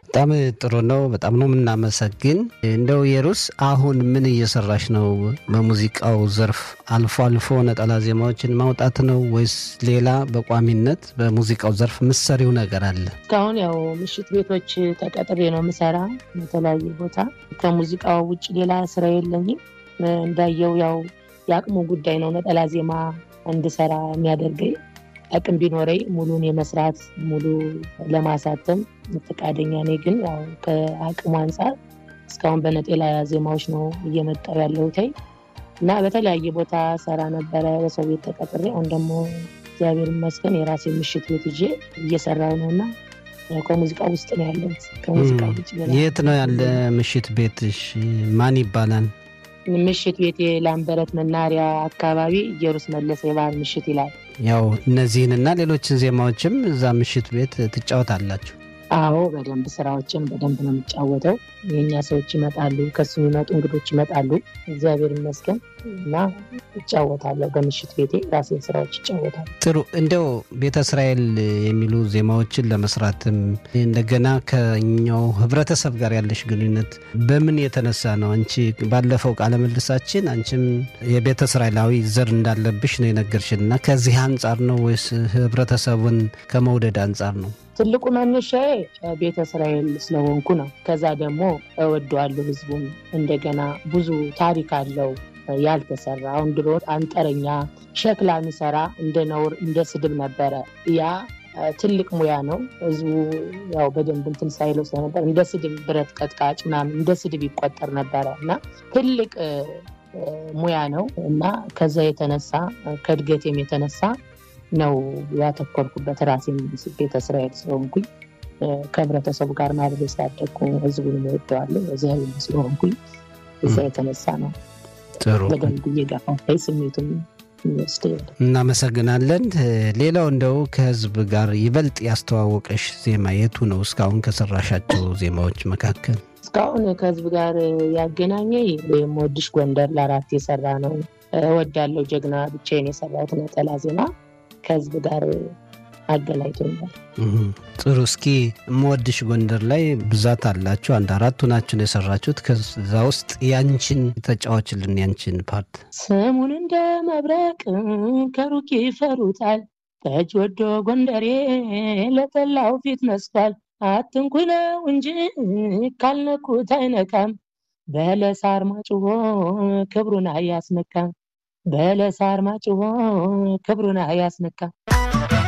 በጣም ጥሩ ነው። በጣም ነው የምናመሰግን። እንደው የሩስ አሁን ምን እየሰራሽ ነው? በሙዚቃው ዘርፍ አልፎ አልፎ ነጠላ ዜማዎችን ማውጣት ነው ወይስ ሌላ በቋሚነት በሙዚቃው ዘርፍ ምሰሪው ነገር አለ? እስካሁን ያው ምሽት ቤቶች ተቀጥሬ ነው የምሰራ የተለያየ ቦታ። ከሙዚቃው ውጭ ሌላ ስራ የለኝም። እንዳየው ያው የአቅሙ ጉዳይ ነው ነጠላ ዜማ እንድሰራ የሚያደርገኝ አቅም ቢኖረኝ ሙሉን የመስራት ሙሉ ለማሳተም ፈቃደኛ ነኝ። ግን ያው ከአቅሙ አንጻር እስካሁን በነጠላ ዜማዎች ነው እየመጣው ያለሁት እና በተለያየ ቦታ ሰራ ነበረ በሰው ቤት ተቀጥሬ። አሁን ደግሞ እግዚአብሔር ይመስገን የራሴ ምሽት ቤት ይዤ እየሰራው ነው እና ከሙዚቃ ውስጥ ነው ያለሁት። ከሙዚቃ ውጭ የት ነው ያለ ምሽት ቤትሽ? ማን ይባላል? ምሽት ቤት የላምበረት መናሪያ አካባቢ ኢየሩስ መለሰ የባህል ምሽት ይላል። ያው እነዚህንና ሌሎችን ዜማዎችም እዛ ምሽት ቤት ትጫወታላችሁ? አዎ በደንብ ስራዎችን በደንብ ነው የሚጫወተው። የእኛ ሰዎች ይመጣሉ፣ ከሱ የሚመጡ እንግዶች ይመጣሉ። እግዚአብሔር ይመስገን እና እጫወታለሁ። በምሽት ቤቴ ራሴን ስራዎች ይጫወታሉ። ጥሩ። እንደው ቤተ እስራኤል የሚሉ ዜማዎችን ለመስራትም እንደገና ከኛው ህብረተሰብ ጋር ያለሽ ግንኙነት በምን የተነሳ ነው? አንቺ ባለፈው ቃለ ምልሳችን አንቺም የቤተ እስራኤላዊ ዘር እንዳለብሽ ነው የነገርሽን እና ከዚህ አንጻር ነው ወይስ ህብረተሰቡን ከመውደድ አንጻር ነው? ትልቁ መነሻዬ ቤተ እስራኤል ስለሆንኩ ነው። ከዛ ደግሞ እወደዋለሁ ህዝቡን። እንደገና ብዙ ታሪክ አለው ያልተሰራ። አሁን ድሮ አንጠረኛ ሸክላ የሚሰራ እንደ ነውር እንደ ስድብ ነበረ። ያ ትልቅ ሙያ ነው። ህዝቡ ያው በደንብ እንትን ሳይለው ስለነበር እንደ ስድብ ብረት ቀጥቃጭ ምናምን እንደ ስድብ ይቆጠር ነበረ እና ትልቅ ሙያ ነው እና ከዛ የተነሳ ከእድገቴም የተነሳ ነው ያተኮርኩበት። ራሴን ቤተ እስራኤል ስለሆንኩኝ ከህብረተሰቡ ጋር ማብሬ ስላደግኩ ህዝቡን እወደዋለሁ እዚያ ስለሆንኩኝ እዛ የተነሳ ነው ጥሩ በደንብ እየገፋፋኝ ስሜቱን ይወስድ እናመሰግናለን። ሌላው እንደው ከህዝብ ጋር ይበልጥ ያስተዋወቀሽ ዜማ የቱ ነው? እስካሁን ከሰራሻቸው ዜማዎች መካከል እስካሁን ከህዝብ ጋር ያገናኘ የምወድሽ ጎንደር ለአራት የሰራ ነው። እወዳለሁ ጀግና ብቻዬን የሰራሁት ነጠላ ዜማ ከህዝብ ጋር አገናኝቶኛል። ጥሩ። እስኪ የምወድሽ ጎንደር ላይ ብዛት አላችሁ፣ አንድ አራቱ ናችሁ የሰራችሁት። ከዛ ውስጥ ያንቺን ተጫዋችልን፣ ያንቺን ፓርት። ስሙን እንደ መብረቅ ከሩቅ ይፈሩታል፣ ጠጅ ወዶ ጎንደሬ ለጠላው ፊት መስቷል። አትንኩኝ ነው እንጂ ካልነኩት አይነካም፣ በለሳር ማጭሆ ክብሩን አያስነካም፣ በለሳር ማጭሆ ክብሩን አያስነካም።